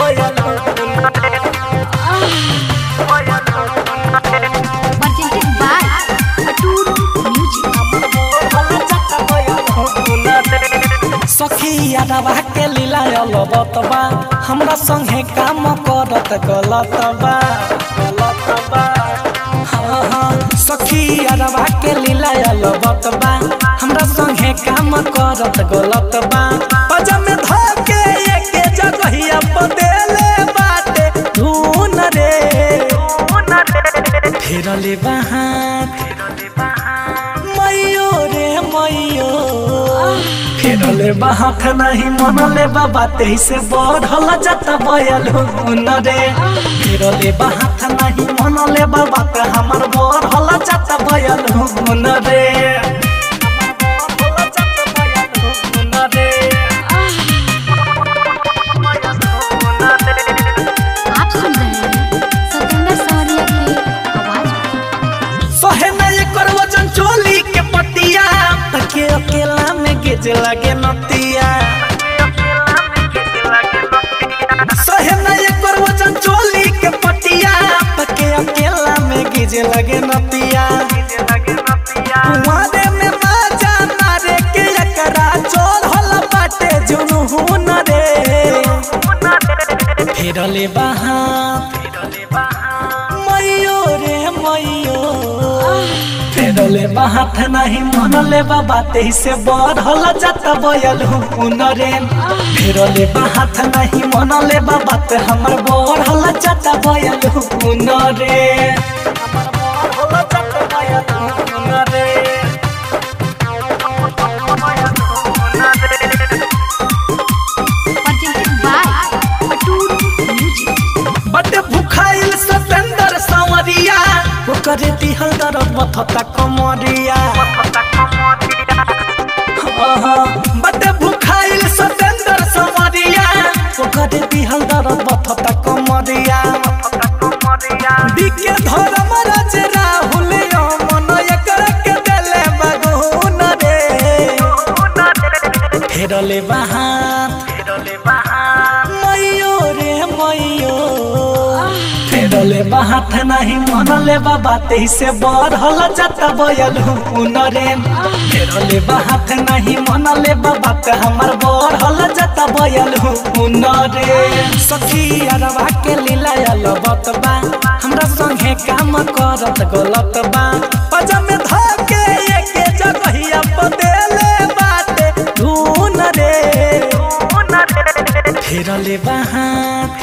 presented by Atur Music. सखी यादवा के लीला अलबत बा हमरा संगे काम करत गलत बा गलत बा हाँ हाँ सखी यादवा के लीला अलबत बा हमरा संगे काम करत गलत बा पजम धके एके जगहिया पदेले बाटे धून रे फेरले बहात मैयो रे मैयो फेरले बाहत नहीं मनले बाबा तेईसे बढ़ल जाता बयल हुन रे फेरले बाहत नहीं मनले बाबा ते हमर बढ़ल जाता बयल हुन रे आप सुन रहे हैं सतेंद्र सवरिया की आवाज में। सोहे में ये करवजन चोली के पतिया तके अकेला में गिज लगे नतिया सोहे में ये करवजन चोली के पतिया तके अकेला में गिज लगे नतिया कुंवारे में बाजा मारे के एकरा चोर होला बाटे जुनून रे फेरले बहा मैयो रे मैयो फेरले बात नहीं मनले बाबा से बढ़ल जाता बयल हुन रे फेरले बात नहीं मनले बाबा ते हमर बढ़ल जाता बयल हुन रे हमर बढ़ल जाता बयल हुन रे presented by Atur Music. बटे भुखाइल सतेंद्र संवरिया ओकरे दिहल दरद मथता कमरिया बटे भुखाइल सतेंद्र संवरिया ओकरे दिहल दरद मथता कमरिया बिके धर्म राज राहुल मन एकरा के देले बगुन रे फेरले बहात मैयो रे मैयो फेरले बात नहीं मनले बाबा से बढ़ल जाता बयल हुन रे फेरले बात नहीं मनले बाबा ते हमर बढ़ल जाता बयल हुन रे सखी अरवा के लीला अलबत बा हमरा संगे काम करत गलत बा पजम धके एके जगहिया पदेले बाटे धून रे फेरले बहात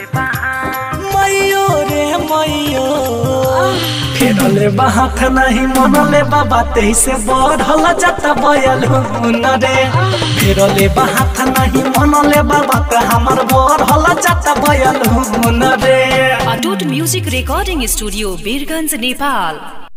मैयो रे मैयो फेरले बाहत नहीं मनले बाबा से बढ़ल जाता बयल हुन रे फेरले बाहत नहीं मनले बाबा ते हमर बढ़ल जाता बयल हुन रे Atoot music recording studio Birganj Nepal